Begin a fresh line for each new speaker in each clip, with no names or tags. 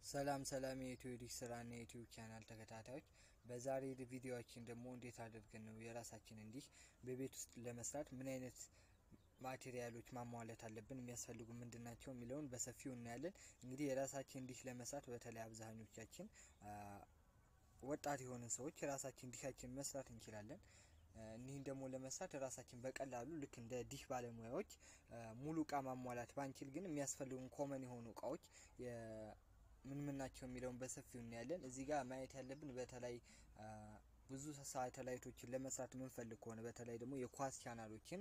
ሰላም ሰላም የኢትዮ ዲሽ ስራና የዩቲዩብ ቻናል ተከታታዮች፣ በዛሬ ቪዲዮችን ደግሞ እንዴት አድርገን ነው የራሳችን እንዲህ በቤት ውስጥ ለመስራት ምን አይነት ማቴሪያሎች ማሟላት አለብን፣ የሚያስፈልጉ ምንድን ናቸው የሚለውን በሰፊው እናያለን። እንግዲህ የራሳችን እንዲህ ለመስራት በተለይ አብዛኞቻችን ወጣት የሆንን ሰዎች የራሳችን ዲሻችን መስራት እንችላለን። እኒህን ደግሞ ለመስራት ራሳችን በቀላሉ ልክ እንደ ዲሽ ባለሙያዎች ሙሉ እቃ ማሟላት ባንችል ግን የሚያስፈልጉን ኮመን የሆኑ እቃዎች ምን ምን ናቸው የሚለውን በሰፊው እናያለን። እዚህ ጋር ማየት ያለብን በተለይ ብዙ ሳተላይቶችን ለመስራት የምንፈልግ ከሆነ በተለይ ደግሞ የኳስ ቻናሎችን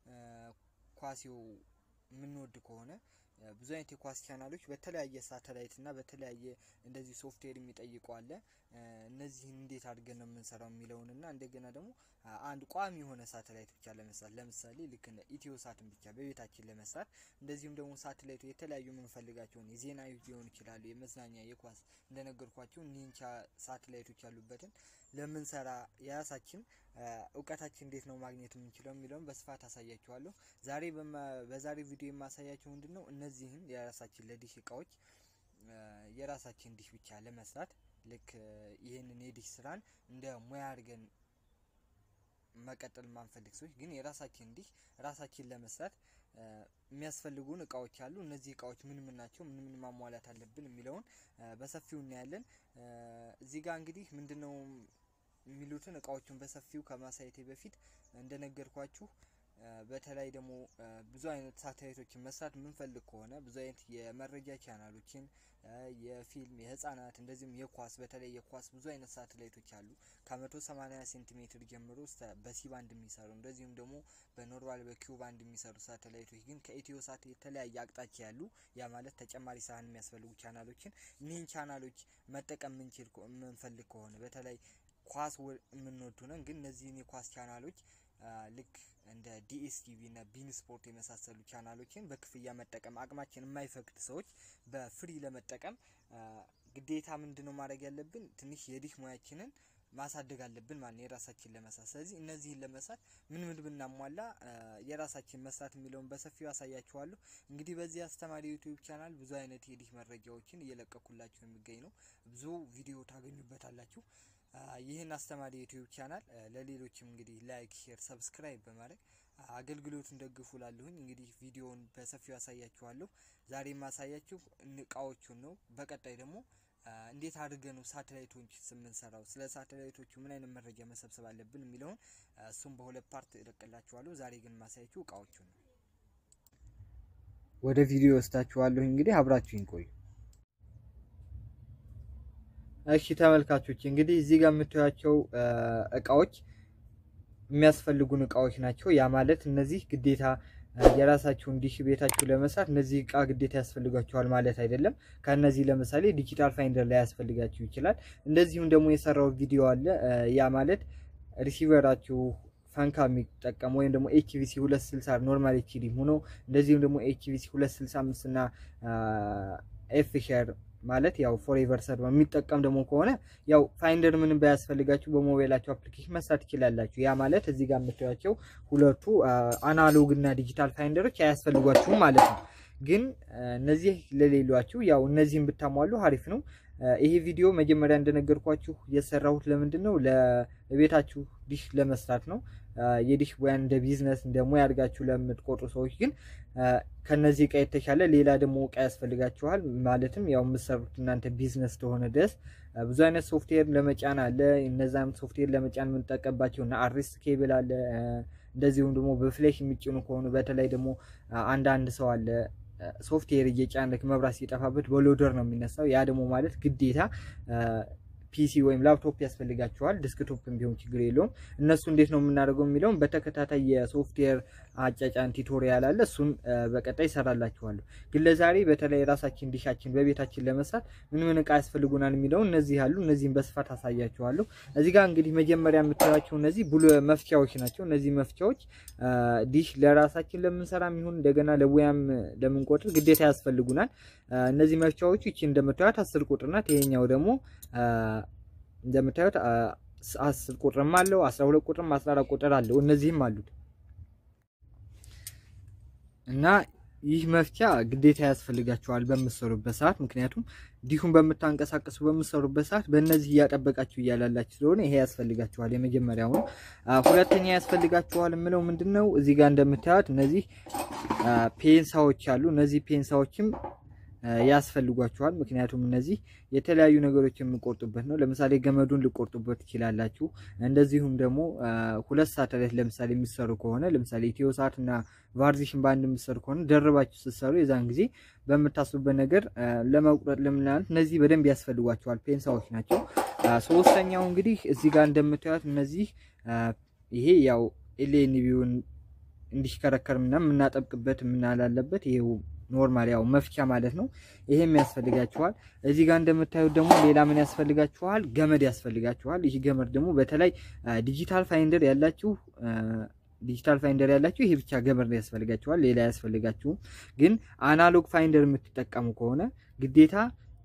ኳሲው የምንወድ ከሆነ ብዙ አይነት የኳስ ቻናሎች በተለያየ ሳተላይት እና በተለያየ እንደዚህ ሶፍትዌር የሚጠይቁ አለ። እነዚህን እንዴት አድርገን ነው የምንሰራው የሚለውን እና እንደገና ደግሞ አንድ ቋሚ የሆነ ሳተላይት ብቻ ለመስራት ለምሳሌ ልክ እንደ ኢትዮ ሳትን ብቻ በቤታችን ለመስራት እንደዚሁም ደግሞ ሳተላይቱ የተለያዩ የምንፈልጋቸውን የዜና ሊሆን ይችላሉ፣ የመዝናኛ፣ የኳስ እንደነገርኳቸው እኒህን ሳተላይቶች ያሉበትን ለምንሰራ የራሳችን እውቀታችን እንዴት ነው ማግኘት የምንችለው የሚለውን በስፋት አሳያችኋለሁ። ዛሬ በዛሬ ቪዲዮ የማሳያቸው ምንድን ነው እነዚህን የራሳችን ለዲሽ እቃዎች የራሳችን ዲሽ ብቻ ለመስራት ልክ ይህንን የዲሽ ስራን እንደ ሙያ አድርገን መቀጠል የማንፈልግ ሰዎች ግን የራሳችን ዲሽ ራሳችን ለመስራት የሚያስፈልጉን እቃዎች አሉ። እነዚህ እቃዎች ምን ምን ናቸው፣ ምን ምን ማሟላት አለብን የሚለውን በሰፊው እናያለን። እዚህ ጋር እንግዲህ ምንድን ነው የሚሉትን እቃዎቹን በሰፊው ከማሳየቴ በፊት እንደነገርኳችሁ በተለይ ደግሞ ብዙ አይነት ሳተላይቶችን መስራት የምንፈልግ ከሆነ ብዙ አይነት የመረጃ ቻናሎችን የፊልም፣ የህጻናት እንደዚሁም የኳስ በተለይ የኳስ ብዙ አይነት ሳተላይቶች አሉ ከመቶ ሰማኒያ ሴንቲሜትር ጀምሮ እስከ በሲ ባንድ የሚሰሩ እንደዚሁም ደግሞ በኖርማል በኪው ባንድ የሚሰሩ ሳተላይቶች ግን ከኢትዮ ሳት የተለያየ አቅጣጫ ያሉ ያ ማለት ተጨማሪ ሳህን የሚያስፈልጉ ቻናሎችን እኒህን ቻናሎች መጠቀም ምንችል የምንፈልግ ከሆነ በተለይ ኳስ የምንወዱ ነን ግን እነዚህን የኳስ ቻናሎች ልክ እንደ ዲኤስቲቪ እና ቢን ስፖርት የመሳሰሉ ቻናሎችን በክፍያ መጠቀም አቅማችን የማይፈቅድ ሰዎች በፍሪ ለመጠቀም ግዴታ ምንድን ነው ማድረግ ያለብን? ትንሽ የዲሽ ሙያችንን ማሳደግ አለብን ማለት ነው፣ የራሳችን ለመስራት። ስለዚህ እነዚህን ለመስራት ምን ምን ብናሟላ የራሳችን መስራት የሚለውን በሰፊው ያሳያችኋለሁ። እንግዲህ በዚህ አስተማሪ ዩቲዩብ ቻናል ብዙ አይነት የዲሽ መረጃዎችን እየለቀኩላችሁ የሚገኝ ነው። ብዙ ቪዲዮ ታገኙበታላችሁ። ይህን አስተማሪ ዩቲዩብ ቻናል ለሌሎችም እንግዲህ ላይክ፣ ሼር፣ ሰብስክራይብ በማድረግ አገልግሎቱን ደግፉ ላለሁኝ እንግዲህ ቪዲዮውን በሰፊው ያሳያችኋለሁ። ዛሬ የማሳያችሁ እቃዎቹን ነው። በቀጣይ ደግሞ እንዴት አድርገን ነው ሳተላይቶች የምንሰራው፣ ስለ ሳተላይቶቹ ምን አይነት መረጃ መሰብሰብ አለብን የሚለውን እሱም በሁለት ፓርት እለቅላችኋለሁ። ዛሬ ግን የማሳያችሁ እቃዎቹን ነው። ወደ ቪዲዮ ወስዳችኋለሁ። እንግዲህ አብራችሁኝ ቆዩ። እሺ ተመልካቾች እንግዲህ እዚህ ጋር የምታዩቸው እቃዎች የሚያስፈልጉን እቃዎች ናቸው። ያ ማለት እነዚህ ግዴታ የራሳችሁን ዲሽ ቤታችሁ ለመስራት እነዚህ እቃ ግዴታ ያስፈልጋችኋል ማለት አይደለም። ከነዚህ ለምሳሌ ዲጂታል ፋይንደር ላይ ያስፈልጋችሁ ይችላል። እንደዚሁም ደግሞ የሰራው ቪዲዮ አለ። ያ ማለት ሪሲቨራችሁ ፋንካ የሚጠቀሙ ወይም ደግሞ ኤችቪሲ 260 ኖርማል ኤችዲ ሆኖ እንደዚሁም ደግሞ ኤችቪሲ 265 እና ኤፍ ሼር ማለት ያው ፎሬቨር ሰርቨር የሚጠቀም ደግሞ ከሆነ ያው ፋይንደር ምንም ባያስፈልጋችሁ በሞባይላችሁ አፕሊኬሽን መስራት ትችላላችሁ። ያ ማለት እዚህ ጋር የምታዩቸው ሁለቱ አናሎግ እና ዲጂታል ፋይንደሮች አያስፈልጓችሁም ማለት ነው። ግን እነዚህ ለሌሏችሁ ያው እነዚህን ብታሟሉ አሪፍ ነው። ይሄ ቪዲዮ መጀመሪያ እንደነገርኳችሁ የሰራሁት ለምንድን ነው ለቤታችሁ ዲሽ ለመስራት ነው። የዲሽ ሙያን እንደ ቢዝነስ እንደ ሙያ አድርጋችሁ ለምትቆጥሩ ሰዎች ግን ከነዚህ እቃ የተሻለ ሌላ ደግሞ እቃ ያስፈልጋችኋል። ማለትም ያው የምትሰሩት እናንተ ቢዝነስ ተሆነ ድረስ ብዙ አይነት ሶፍትዌር ለመጫን አለ። እነዛም ሶፍትዌር ለመጫን የምንጠቀምባቸው እና አርስ ኬብል አለ። እንደዚሁም ደግሞ በፍሌሽ የሚጭኑ ከሆኑ በተለይ ደግሞ አንዳንድ ሰው አለ ሶፍትዌር እየጫነ መብራት ሲጠፋበት በሎደር ነው የሚነሳው። ያ ደግሞ ማለት ግዴታ ፒሲ ወይም ላፕቶፕ ያስፈልጋቸዋል። ዲስክቶፕም ቢሆን ችግር የለውም። እነሱ እንዴት ነው የምናደርገው የሚለውም በተከታታይ የሶፍትዌር አጫጫን ቱቶሪያል አለ። እሱን በቀጣይ ይሰራላችኋለሁ። ግን ለዛሬ በተለይ ራሳችን ዲሻችን በቤታችን ለመስራት ምን ምን እቃ ያስፈልጉናል የሚለውን እነዚህ አሉ። እነዚህን በስፋት አሳያችኋለሁ። እዚህ ጋር እንግዲህ መጀመሪያ የምታዩቸው እነዚህ ብሉ መፍቻዎች ናቸው። እነዚህ መፍቻዎች ዲሽ ለራሳችን ለምንሰራ የሚሆን እንደገና ለሙያም ለምንቆጥር ግዴታ ያስፈልጉናል። እነዚህ መፍቻዎቹ ይቺ እንደምታዩት አስር ቁጥር ናት። ይሄኛው ደግሞ እንደምታዩት አስር ቁጥርም አለው አስራ ሁለት ቁጥርም አስራ አራት ቁጥር አለው። እነዚህም አሉት እና ይህ መፍቻ ግዴታ ያስፈልጋችኋል በምትሰሩበት ሰዓት። ምክንያቱም ዲሁን በምታንቀሳቀሱ በምትሰሩበት ሰዓት በእነዚህ እያጠበቃችሁ እያላላችሁ ስለሆነ ይሄ ያስፈልጋችኋል። የመጀመሪያው ነው። ሁለተኛ ያስፈልጋችኋል የምለው ምንድን ነው? እዚህ ጋር እንደምታዩት እነዚህ ፔንሳዎች አሉ። እነዚህ ፔንሳዎችም ያስፈልጓችኋል። ምክንያቱም እነዚህ የተለያዩ ነገሮች የምቆርጡበት ነው። ለምሳሌ ገመዱን ልቆርጡበት ትችላላችሁ። እንደዚሁም ደግሞ ሁለት ሳተላይት ለምሳሌ የሚሰሩ ከሆነ ለምሳሌ ኢትዮ ሳት እና ቫርዚሽን በአንድ የሚሰሩ ከሆነ ደርባችሁ ስትሰሩ የዛን ጊዜ በምታስቡበት ነገር ለመቁረጥ ለምናምን እነዚህ በደንብ ያስፈልጓቸዋል። ፔንሳዎች ናቸው። ሶስተኛው እንግዲህ እዚህ ጋር እንደምታዩት እነዚህ ይሄ ያው ኤልኤንቢውን እንዲሽከረከር ምናምን የምናጠብቅበት የምናላለበት ይሄው ኖርማል ያው መፍቻ ማለት ነው። ይሄም ያስፈልጋችኋል። እዚህ ጋር እንደምታዩት ደግሞ ሌላ ምን ያስፈልጋችኋል? ገመድ ያስፈልጋችኋል። ይህ ገመድ ደግሞ በተለይ ዲጂታል ፋይንደር ያላችሁ ዲጂታል ፋይንደር ያላችሁ ይሄ ብቻ ገመድ ያስፈልጋችኋል። ሌላ ያስፈልጋችሁም። ግን አናሎግ ፋይንደር የምትጠቀሙ ከሆነ ግዴታ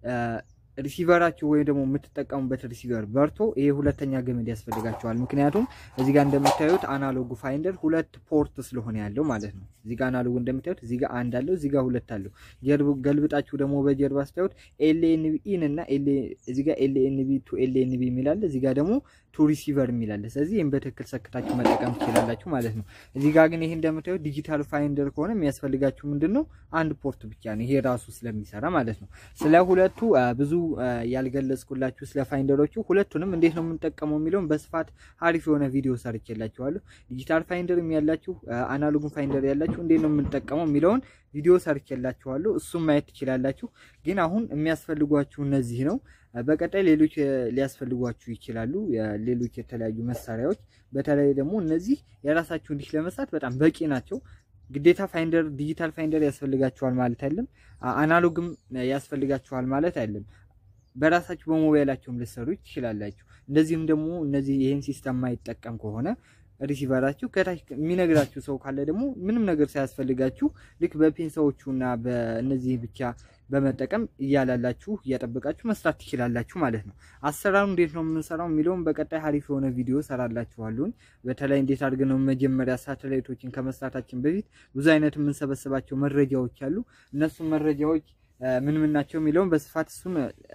ሪሲቨራችሁ ወይም ደግሞ የምትጠቀሙበት ሪሲቨር በርቶ ይሄ ሁለተኛ ገመድ ያስፈልጋቸዋል። ምክንያቱም እዚህ ጋር እንደምታዩት አናሎጉ ፋይንደር ሁለት ፖርት ስለሆነ ያለው ማለት ነው። እዚህ ጋር አናሎጉ እንደምታዩት እዚህ ጋር አንድ አለው፣ እዚህ ጋር ሁለት አለው። ገልብጣችሁ ደግሞ በጀርባ ስታዩት ኤልኤንቢ ኢን እና እዚህ ጋር ኤልኤንቢ ቱ ኤልኤንቢ የሚላለ እዚህ ጋር ደግሞ ቱ ሪሲቨር የሚላለ። ስለዚህ ይህም በትክክል ሰክታችሁ መጠቀም ትችላላችሁ ማለት ነው። እዚህ ጋር ግን ይሄ እንደምታዩት ዲጂታል ፋይንደር ከሆነ የሚያስፈልጋችሁ ምንድን ነው? አንድ ፖርት ብቻ ነው። ይሄ ራሱ ስለሚሰራ ማለት ነው። ስለ ሁለቱ ብዙ ያልገለጽኩላችሁ ስለ ፋይንደሮቹ ሁለቱንም እንዴት ነው የምንጠቀመው የሚለውን በስፋት አሪፍ የሆነ ቪዲዮ ሰርቼላችኋለሁ። ዲጂታል ፋይንደርም ያላችሁ አናሎግን ፋይንደር ያላችሁ እንዴት ነው የምንጠቀመው የሚለውን ቪዲዮ ሰርቼላችኋለሁ። እሱም ማየት ትችላላችሁ። ግን አሁን የሚያስፈልጓችሁ እነዚህ ነው። በቀጣይ ሌሎች ሊያስፈልጓችሁ ይችላሉ። ሌሎች የተለያዩ መሳሪያዎች በተለይ ደግሞ እነዚህ የራሳችሁ እንዲህ ለመስራት በጣም በቂ ናቸው። ግዴታ ፋይንደር ዲጂታል ፋይንደር ያስፈልጋችኋል ማለት አይደለም። አናሎግም ያስፈልጋችኋል ማለት አይደለም። በራሳችሁ በሞባይላችሁም ልትሰሩ ትችላላችሁ። እንደዚህም ደግሞ እነዚህ ይህን ሲስተም ማይጠቀም ከሆነ ሪሲቨራችሁ ከታች የሚነግራችሁ ሰው ካለ ደግሞ ምንም ነገር ሳያስፈልጋችሁ ልክ በፔንሳዎቹ እና በእነዚህ ብቻ በመጠቀም እያላላችሁ እያጠበቃችሁ መስራት ትችላላችሁ ማለት ነው። አሰራሩ እንዴት ነው የምንሰራው የሚለውን በቀጣይ ሀሪፍ የሆነ ቪዲዮ ሰራላችኋለሁኝ። በተለይ እንዴት አድርገን ነው መጀመሪያ ሳተላይቶችን ከመስራታችን በፊት ብዙ አይነት የምንሰበስባቸው መረጃዎች አሉ። እነሱም መረጃዎች ምን ምን ናቸው የሚለውን በስፋት እሱን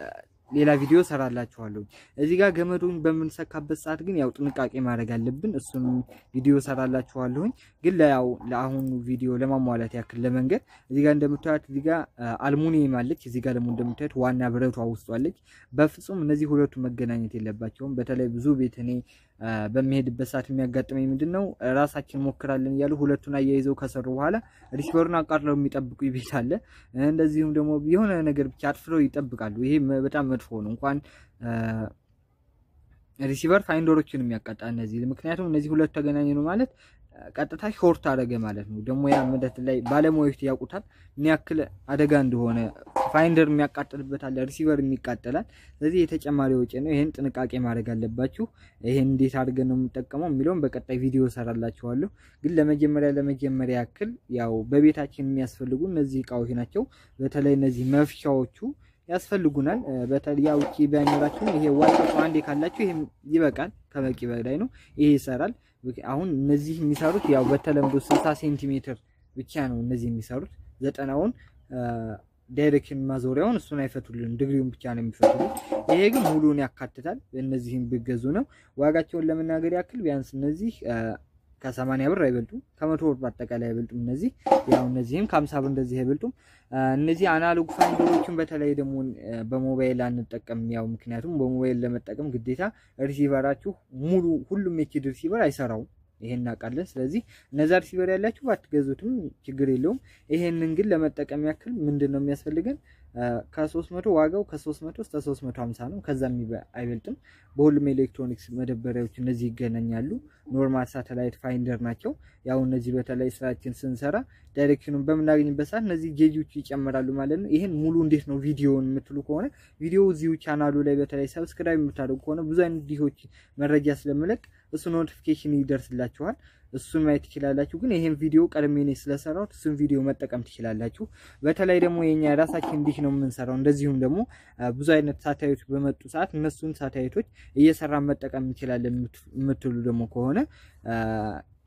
ሌላ ቪዲዮ ሰራላችኋለሁ። እዚህ ጋር ገመዱን በምንሰካበት ሰዓት ግን ያው ጥንቃቄ ማድረግ አለብን። እሱን ቪዲዮ ሰራላችኋለሁኝ። ግን ያው ለአሁኑ ቪዲዮ ለማሟላት ያክል ለመንገድ እዚህ ጋር እንደምታዩት እዚህ ጋር አልሙኒየም አለች። እዚህ ጋር ደግሞ እንደምታዩት ዋና ብረቷ ውስጡ አለች። በፍጹም እነዚህ ሁለቱ መገናኘት የለባቸውም። በተለይ ብዙ ቤት እኔ በሚሄድበት ሰዓት የሚያጋጥመኝ ምንድን ነው ራሳችን ሞክራለን እያሉ ሁለቱን አያይዘው ከሰሩ በኋላ ሪሲቨሩን አቃጥለው የሚጠብቁ ቤት አለ። እንደዚሁም ደግሞ የሆነ ነገር ብቻ አጥፍተው ይጠብቃሉ። ይሄ በጣም መጥፎ ነው። እንኳን ሪሲቨር ፋይንደሮችን የሚያቃጣ እነዚህ ምክንያቱም እነዚህ ሁለቱ ተገናኝ ነው ማለት ቀጥታ ሾርት አደረገ ማለት ነው። ደግሞ ያ ምደት ላይ ባለሙያዎች ያውቁታል ምን ያክል አደጋ እንደሆነ። ፋይንደር የሚያቃጥልበት አለ፣ ሪሲቨር የሚቃጠላል። ስለዚህ የተጨማሪ ወጪ ነው። ይህን ጥንቃቄ ማድረግ አለባችሁ። ይህን እንዴት አድርገን ነው የምንጠቀመው የሚለውን በቀጣይ ቪዲዮ ሰራላችኋለሁ። ግን ለመጀመሪያ ለመጀመሪያ ያክል ያው በቤታችን የሚያስፈልጉ እነዚህ እቃዎች ናቸው። በተለይ እነዚህ መፍቻዎቹ ያስፈልጉናል። በተለይ ውጪ ባይኖራችሁም ይሄ ዋይፋይ አንዴ ካላችሁ ይሄም ይበቃል፣ ከበቂ በላይ ነው። ይሄ ይሰራል። አሁን እነዚህ የሚሰሩት ያው በተለምዶ 60 ሴንቲሜትር ብቻ ነው እነዚህ የሚሰሩት። ዘጠናውን ዳይሬክሽን ማዞሪያውን እሱን አይፈቱልን፣ ድግሪውን ብቻ ነው የሚፈቱልን። ይሄ ግን ሙሉን ያካትታል። እነዚህም ብገዙ ነው ዋጋቸውን ለመናገር ያክል ቢያንስ እነዚህ ከሰማንያ ብር አይበልጡም። ከመቶ ብር በአጠቃላይ አይበልጡም። እነዚህ ያው እነዚህም ከሀምሳ ብር እንደዚህ አይበልጡም። እነዚህ አናሎግ ፋይንደሮችን በተለይ ደግሞ በሞባይል አንጠቀም። ያው ምክንያቱም በሞባይል ለመጠቀም ግዴታ ሪሲቨራችሁ ሙሉ ሁሉም ኤችዲ ሪሲቨር አይሰራውም። ይሄን እናውቃለን። ስለዚህ እነዛ ሪሲቨር ያላችሁ ባትገዙትም ችግር የለውም። ይሄንን ግን ለመጠቀም ያክል ምንድን ነው የሚያስፈልገን? ከሶስት መቶ ዋጋው ከሶስት መቶ እስከ ሶስት መቶ ሀምሳ ነው። ከዛም አይበልጥም። በሁሉም ኤሌክትሮኒክስ መደበሪያዎች እነዚህ ይገናኛሉ። ኖርማል ሳተላይት ፋይንደር ናቸው። ያው እነዚህ በተለይ ስራችን ስንሰራ ዳይሬክሽኑን በምናገኝበት ሰዓት እነዚህ ጌጆች ይጨምራሉ ማለት ነው። ይህን ሙሉ እንዴት ነው ቪዲዮውን የምትሉ ከሆነ ቪዲዮ እዚሁ ቻናሉ ላይ በተለይ ሰብስክራይብ የምታደርጉ ከሆነ ብዙ አይነት ዲሆች መረጃ ስለምለቅ እሱ ኖቲፊኬሽን ይደርስላችኋል። እሱን ማየት ትችላላችሁ። ግን ይሄን ቪዲዮ ቀድሜ እኔ ስለሰራሁት እሱን ቪዲዮ መጠቀም ትችላላችሁ። በተለይ ደግሞ የኛ የራሳችን እንዲህ ነው የምንሰራው። እንደዚሁም ደግሞ ብዙ አይነት ሳታይቶች በመጡ ሰዓት እነሱን ሳታይቶች እየሰራን መጠቀም እንችላለን የምትሉ ደግሞ ከሆነ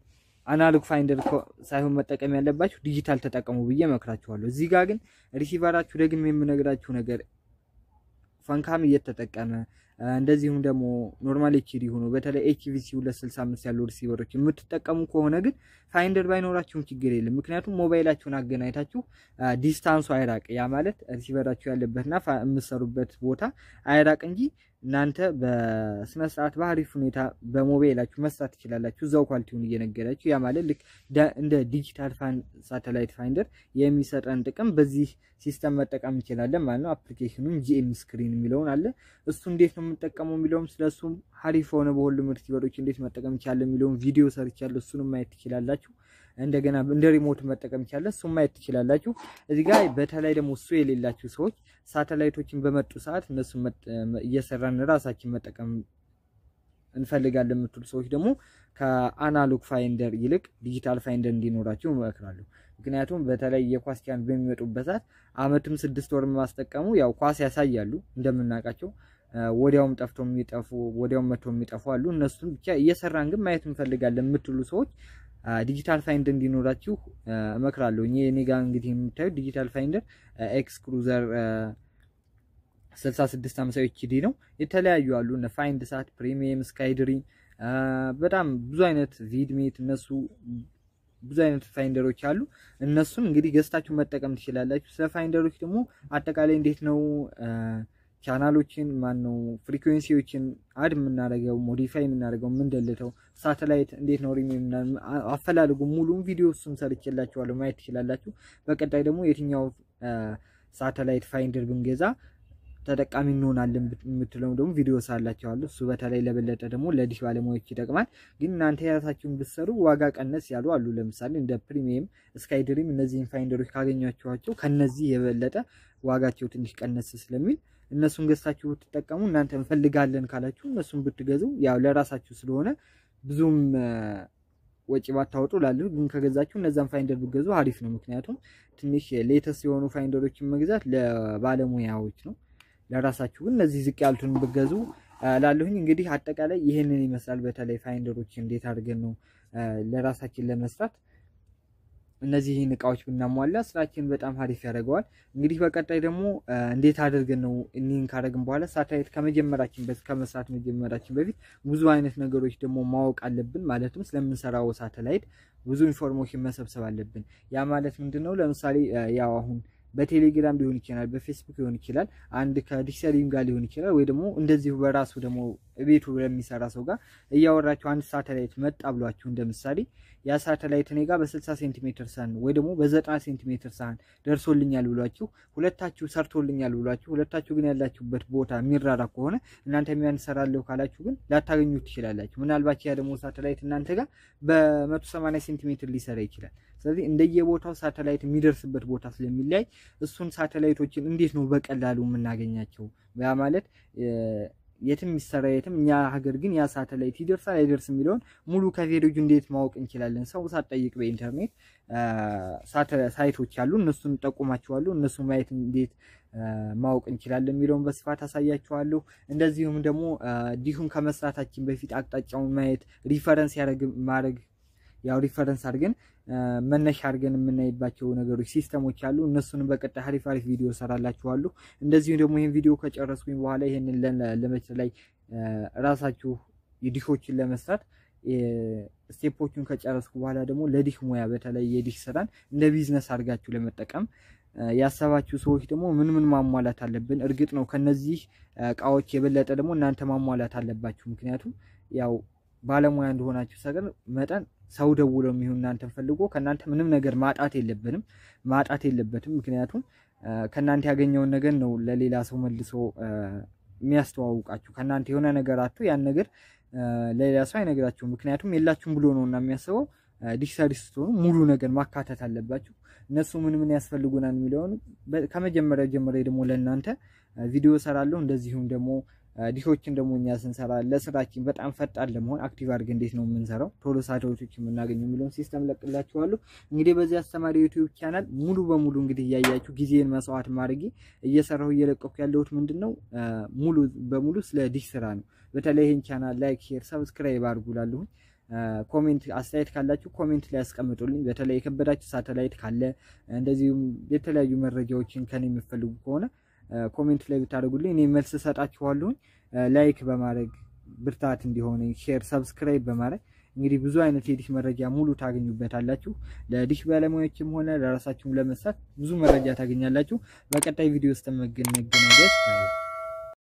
አናሎግ ፋይንደር ሳይሆን መጠቀም ያለባችሁ ዲጂታል ተጠቀሙ ብዬ መክራችኋለሁ። እዚህ ጋር ግን ሪሲቨራችሁ ደግሜ የምነግራችሁ ነገር ፈንካም እየተጠቀመ እንደዚሁም ደግሞ ኖርማል ኤችዲ ሆኖ በተለይ ኤችቪሲ 265 ያሉ ሪሲቨሮች የምትጠቀሙ ከሆነ ግን ፋይንደር ባይኖራችሁም ችግር የለም። ምክንያቱም ሞባይላችሁን አገናኝታችሁ ዲስታንሱ አይራቅ። ያ ማለት ሪሲቨራችሁ ያለበትና የምትሰሩበት ቦታ አይራቅ እንጂ እናንተ በስነ ስርዓት በአሪፍ ሁኔታ በሞባይላችሁ መስራት ትችላላችሁ፣ እዛው ኳሊቲውን እየነገራችሁ። ያ ማለት ልክ እንደ ዲጂታል ሳተላይት ፋይንደር የሚሰጠን ጥቅም በዚህ ሲስተም መጠቀም እንችላለን ማለት ነው። አፕሊኬሽኑን ጂኤም ስክሪን የሚለውን አለ። እሱ እንዴት ነው የምንጠቀመው የሚለውም ስለሱም ሀሪፍ ሆነ በሁሉም ሪሲቨሮች እንዴት መጠቀም ይቻላል የሚለውን ቪዲዮ ሰርቻለሁ። እሱንም ማየት ትችላላችሁ። እንደገና እንደ ሪሞት መጠቀም ይቻላል። እሱም ማየት ትችላላችሁ። እዚህ ጋር በተለይ ደግሞ እሱ የሌላችሁ ሰዎች ሳተላይቶችን በመጡ ሰዓት እነሱ እየሰራን ራሳችን መጠቀም እንፈልጋለን የምትሉ ሰዎች ደግሞ ከአናሎግ ፋይንደር ይልቅ ዲጂታል ፋይንደር እንዲኖራችሁ እመክራለሁ። ምክንያቱም በተለይ የኳስ ቻን በሚመጡበት ሰዓት አመትም ስድስት ወር ማስጠቀሙ ያው ኳስ ያሳያሉ እንደምናውቃቸው ወዲያውም ጠፍቶ የሚጠፉ ወዲያውም መጥቶ የሚጠፉ አሉ። እነሱን ብቻ እየሰራን ግን ማየት እንፈልጋለን የምትሉ ሰዎች ዲጂታል ፋይንደር እንዲኖራችሁ እመክራለሁ። እኔ ጋር እንግዲህ የምታዩት ዲጂታል ፋይንደር ኤክስ ክሩዘር 6650 ኤችዲ ነው። የተለያዩ አሉ እነ ፋይንድ ሳት፣ ፕሪሚየም፣ ስካይድሪም በጣም ብዙ አይነት ቪድሜት እነሱ ብዙ አይነት ፋይንደሮች አሉ። እነሱን እንግዲህ ገዝታችሁ መጠቀም ትችላላችሁ። ስለ ፋይንደሮች ደግሞ አጠቃላይ እንዴት ነው ቻናሎችን ማን ነው ፍሪኩዌንሲዎችን አድ የምናደርገው ሞዲፋይ የምናደርገው የምንደልተው ሳተላይት እንዴት ነው ሪም አፈላለጉ ሙሉም ቪዲዮ እሱም ሰርቼላችኋለሁ ማየት ትችላላችሁ። በቀጣይ ደግሞ የትኛው ሳተላይት ፋይንደር ብንገዛ ተጠቃሚ እንሆናለን የምትለው ደግሞ ቪዲዮ ሳላቸዋለሁ። እሱ በተለይ ለበለጠ ደግሞ ለዲሽ ባለሙያዎች ይጠቅማል። ግን እናንተ የራሳችሁን ብትሰሩ ዋጋ ቀነስ ያሉ አሉ። ለምሳሌ እንደ ፕሪሚየም፣ ስካይ ድሪም እነዚህን ፋይንደሮች ካገኛችኋቸው ከነዚህ የበለጠ ዋጋቸው ትንሽ ቀነስ ስለሚል እነሱን ገዝታችሁ ብትጠቀሙ እናንተ እንፈልጋለን ካላችሁ እነሱን ብትገዙ ያው ለራሳችሁ ስለሆነ ብዙም ወጪ ባታወጡ ላለሁ ግን ከገዛችሁ እነዛን ፋይንደር ብትገዙ አሪፍ ነው። ምክንያቱም ትንሽ ሌተስት የሆኑ ፋይንደሮችን መግዛት ለባለሙያዎች ነው። ለራሳችሁ ግን እነዚህ ዝቅ ያሉትን ብገዙ ላለሁኝ። እንግዲህ አጠቃላይ ይህንን ይመስላል። በተለይ ፋይንደሮች እንዴት አድርገን ነው ለራሳችን ለመስራት እነዚህን እቃዎች ብናሟላ ስራችን በጣም አሪፍ ያደርገዋል። እንግዲህ በቀጣይ ደግሞ እንዴት አድርገን ነው እኒህን ካደረግን በኋላ ሳተላይት ከመጀመራችን በፊት ከመስራት መጀመራችን በፊት ብዙ አይነት ነገሮች ደግሞ ማወቅ አለብን። ማለትም ስለምንሰራው ሳተላይት ብዙ ኢንፎርሜሽን መሰብሰብ አለብን። ያ ማለት ምንድን ነው? ለምሳሌ ያው አሁን በቴሌግራም ሊሆን ይችላል፣ በፌስቡክ ሊሆን ይችላል፣ አንድ ከዲክሰሪም ጋር ሊሆን ይችላል፣ ወይ ደግሞ እንደዚሁ በራሱ ደግሞ ቤቱ ለሚሰራ ሰው ጋር እያወራችሁ አንድ ሳተላይት መጣ ብሏችሁ እንደ ምሳሌ ያ ሳተላይት እኔ ጋር በ60 ሴንቲሜትር ሳህን ወይ ደግሞ በ90 ሴንቲሜትር ሳህን ደርሶልኛል ብሏችሁ ሁለታችሁ ሰርቶልኛል ብሏችሁ ሁለታችሁ ግን ያላችሁበት ቦታ የሚራራ ከሆነ እናንተ የሚያንሰራለሁ ካላችሁ ግን ላታገኙት ትችላላችሁ። ምናልባት ያ ደግሞ ሳተላይት እናንተ ጋር በ180 ሴንቲሜትር ሊሰራ ይችላል። ስለዚህ እንደየቦታው ሳተላይት የሚደርስበት ቦታ ስለሚለያይ እሱን ሳተላይቶችን እንዴት ነው በቀላሉ የምናገኛቸው? ያ ማለት የትም የሚሰራ የትም እኛ ሀገር ግን ያ ሳተላይት ይደርሳል አይደርስም የሚለውን ሙሉ ከቬሬጁ እንዴት ማወቅ እንችላለን? ሰው ሳትጠይቅ በኢንተርኔት ሳይቶች አሉ፣ እነሱን ጠቁማችኋለሁ። እነሱ ማየት እንዴት ማወቅ እንችላለን የሚለውን በስፋት አሳያችኋለሁ። እንደዚሁም ደግሞ ዲሁን ከመስራታችን በፊት አቅጣጫውን ማየት ሪፈረንስ ማድረግ ያው ሪፈረንስ አድርገን መነሻ አድርገን የምናይባቸው ነገሮች ሲስተሞች አሉ። እነሱንም በቀጣይ አሪፍ አሪፍ ቪዲዮ ሰራላችኋለሁ። እንደዚሁም ደግሞ ይህን ቪዲዮ ከጨረስኩኝ በኋላ ይህንን ለመች ላይ ራሳችሁ የዲሾችን ለመስራት ስቴፖቹን ከጨረስኩ በኋላ ደግሞ ለዲሽ ሙያ በተለይ የዲሽ ስራን እንደ ቢዝነስ አድርጋችሁ ለመጠቀም ያሰባችሁ ሰዎች ደግሞ ምን ምን ማሟላት አለብን? እርግጥ ነው ከነዚህ እቃዎች የበለጠ ደግሞ እናንተ ማሟላት አለባችሁ። ምክንያቱም ያው ባለሙያ እንደሆናችሁ ሰገር መጠን ሰው ደውለው የሚሆን እናንተን ፈልጎ ከእናንተ ምንም ነገር ማጣት የለብንም ማጣት የለበትም። ምክንያቱም ከእናንተ ያገኘውን ነገር ነው ለሌላ ሰው መልሶ የሚያስተዋውቃችሁ። ከእናንተ የሆነ ነገር አቶ ያን ነገር ለሌላ ሰው አይነግራችሁም። ምክንያቱም የላችሁም ብሎ ነው እና የሚያስበው። ዲጂታል ስትሆኑ ሙሉ ነገር ማካተት አለባችሁ። እነሱ ምን ምን ያስፈልጉናል የሚለውን ከመጀመሪያ ጀምሬ ደግሞ ለእናንተ ቪዲዮ ሰራለሁ። እንደዚሁም ደግሞ ዲሾችን ደግሞ እኛ ስንሰራ ለስራችን በጣም ፈጣን ለመሆን አክቲቭ አድርገን እንዴት ነው የምንሰራው ቶሎ ሳተላይቶች የምናገኘው የሚለውን ሲስተም ለቅላችኋለሁ። እንግዲህ በዚህ አስተማሪ ዩቲዩብ ቻናል ሙሉ በሙሉ እንግዲህ እያያችሁ ጊዜን መስዋዕት ማድረጌ እየሰራሁ እየለቀኩ ያለሁት ምንድን ነው ሙሉ በሙሉ ስለ ዲሽ ስራ ነው። በተለይ ይህን ቻናል ላይክ፣ ሼር፣ ሰብስክራይብ አድርጉ ላለሁኝ ኮሜንት አስተያየት ካላችሁ ኮሜንት ላይ ያስቀምጡልኝ። በተለይ የከበዳችሁ ሳተላይት ካለ እንደዚሁም የተለያዩ መረጃዎችን ከኔ የምፈልጉ ከሆነ ኮሜንት ላይ ብታደርጉልኝ እኔ መልስ እሰጣችኋለሁኝ። ላይክ በማድረግ ብርታት እንዲሆን ሼር፣ ሰብስክራይብ በማድረግ እንግዲህ ብዙ አይነት የዲሽ መረጃ ሙሉ ታገኙበታላችሁ። ለዲሽ ባለሙያዎችም ሆነ ለራሳችሁም ለመስራት ብዙ መረጃ ታገኛላችሁ። በቀጣይ ቪዲዮ ውስጥ መገናኘት